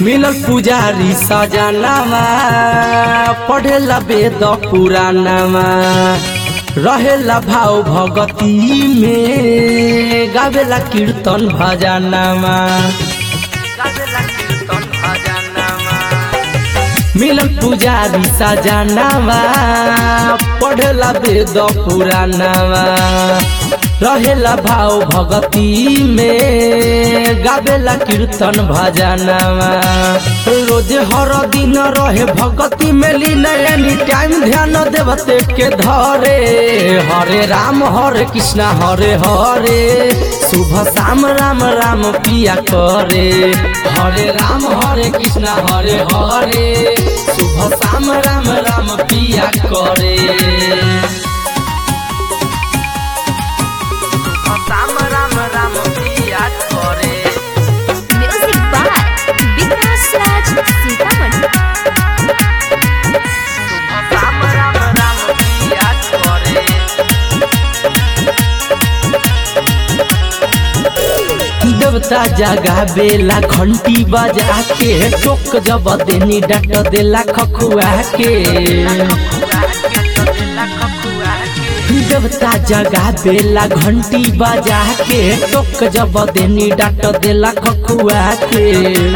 मिलल पुजारी सजनामा पढ़ेला वेद पुराणामा रहेला भाव भगती में गावेला कीर्तन भजनामा गावेला कीर्तन भजनामा मिलन पुजारी सजनावा पढ़ेला वेद पुराणावा रहेला भाव भगती में गावेला कीर्तन भजनावा रोज हर दिन रहे भगती में लीन एनी टाइम ध्यान देवते के धरे हरे राम हरे कृष्णा हरे हरे शुभ शाम राम राम पिया करे हरे राम हरे कृष्णा हरे हरे शुभ शाम राम राम पिया करे शुभ शाम राम राम पिया करे Music by Vikas Raj Sitaman. शुभ शाम राम राम पिया करे देवता जगा बेला घंटी बजा के टोक जब देनी डट देला खखुआ के देवता जगा बेला घंटी बजा के टोक जब देनी डट देला खखुआ के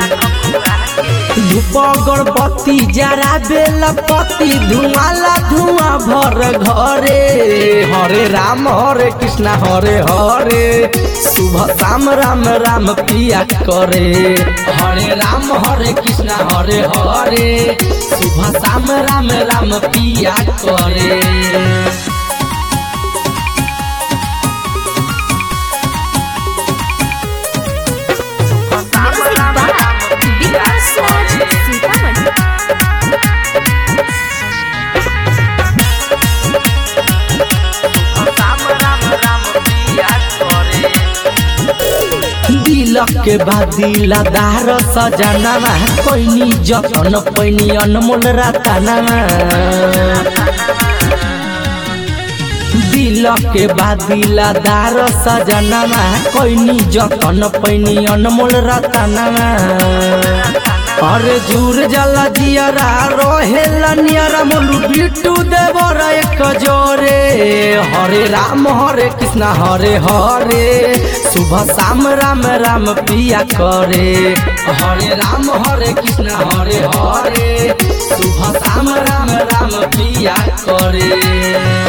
धूप अगरबत्ती जरा बेला पति धुआला धुआं भर घरे हरे राम हरे कृष्णा हरे हरे शुभ शाम राम राम पिया करे हरे राम हरे कृष्णा हरे हरे शुभ शाम राम राम पिया करे Music by Vikas Raj Sitaman. दिलक के बाद दिलदार सजनामा कोइनी जतन पैनी अनमोल रातानामा दिलक के बाद दिलदार सजनामा कोइनी जतन पैनी अनमोल रातानामा अरे जुर जला जियरा रोहेला नियरा मोलू बिट्टू देवर एक जोरे हरे राम हरे कृष्णा हरे हरे शुभ शाम राम राम पिया करे हरे राम हरे कृष्णा हरे हरे शुभ शाम राम राम पिया करे